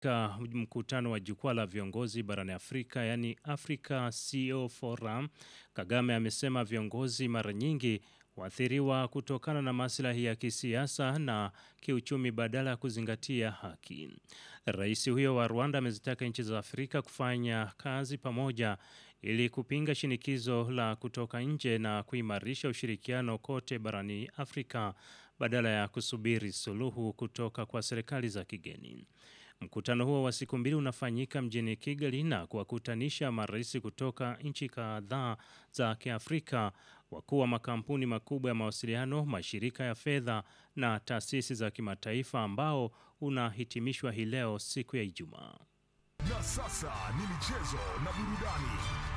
Katika mkutano wa jukwaa la viongozi barani Afrika, yani Africa CEO Forum, Kagame amesema viongozi mara nyingi huathiriwa kutokana na maslahi ya kisiasa na kiuchumi badala ya kuzingatia haki. Rais huyo wa Rwanda amezitaka nchi za Afrika kufanya kazi pamoja ili kupinga shinikizo la kutoka nje na kuimarisha ushirikiano kote barani Afrika badala ya kusubiri suluhu kutoka kwa serikali za kigeni. Mkutano huo wa siku mbili unafanyika mjini Kigali na kuwakutanisha marais kutoka nchi kadhaa za Kiafrika, wakuu wa makampuni makubwa ya mawasiliano, mashirika ya fedha na taasisi za kimataifa ambao unahitimishwa hii leo siku ya Ijumaa. Na sasa ni michezo na burudani.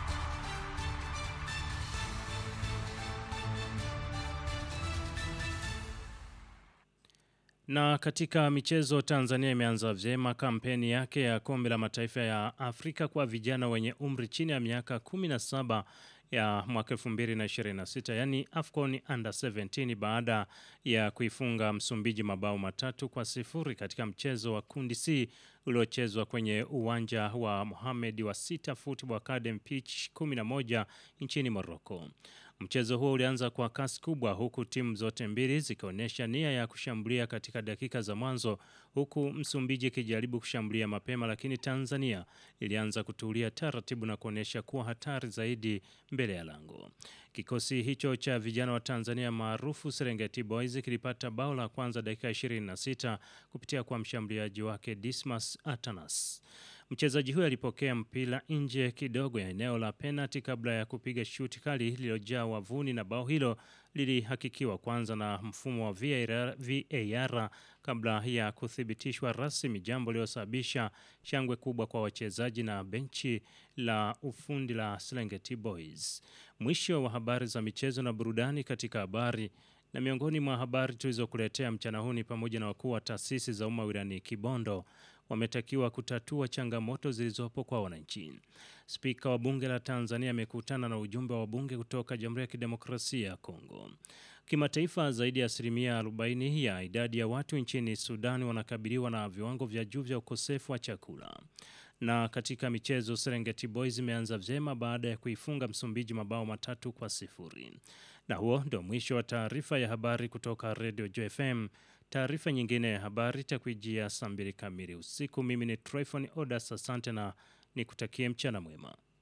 Na katika michezo, Tanzania imeanza vyema kampeni yake ya kombe la mataifa ya Afrika kwa vijana wenye umri chini ya miaka 17 ya mwaka 2026 yani AFCON Under 17 baada ya kuifunga Msumbiji mabao matatu kwa sifuri katika mchezo wa kundi C uliochezwa kwenye uwanja wa Mohamed wa Sita Football Academy pitch 11 nchini Morocco. Mchezo huo ulianza kwa kasi kubwa huku timu zote mbili zikionyesha nia ya kushambulia katika dakika za mwanzo huku Msumbiji ikijaribu kushambulia mapema, lakini Tanzania ilianza kutulia taratibu na kuonyesha kuwa hatari zaidi mbele ya lango. Kikosi hicho cha vijana wa Tanzania maarufu Serengeti Boys kilipata bao la kwanza dakika 26 kupitia kwa mshambuliaji wake Dismas Atanas. Mchezaji huyo alipokea mpira nje kidogo ya eneo la penalti kabla ya kupiga shuti kali lililojaa wavuni, na bao hilo lilihakikiwa kwanza na mfumo wa VAR, VAR kabla ya kuthibitishwa rasmi, jambo lililosababisha shangwe kubwa kwa wachezaji na benchi la ufundi la Serengeti Boys. Mwisho wa habari za michezo na burudani katika habari na miongoni mwa habari tulizokuletea mchana huu ni pamoja na wakuu wa taasisi za umma wilayani Kibondo wametakiwa kutatua changamoto zilizopo kwa wananchi. Spika wa bunge la Tanzania amekutana na ujumbe wa bunge kutoka Jamhuri ya Kidemokrasia ya Kongo. Kimataifa, zaidi ya asilimia 40 ya idadi ya watu nchini Sudani wanakabiliwa na viwango vya juu vya ukosefu wa chakula. Na katika michezo, Serengeti Boys imeanza vyema baada ya kuifunga Msumbiji mabao matatu kwa sifuri. Na huo ndio mwisho wa taarifa ya habari kutoka Radio JFM. Taarifa nyingine ya habari itakuijia saa mbili kamili usiku. Mimi ni Tryphon Odas, asante na nikutakie mchana mwema.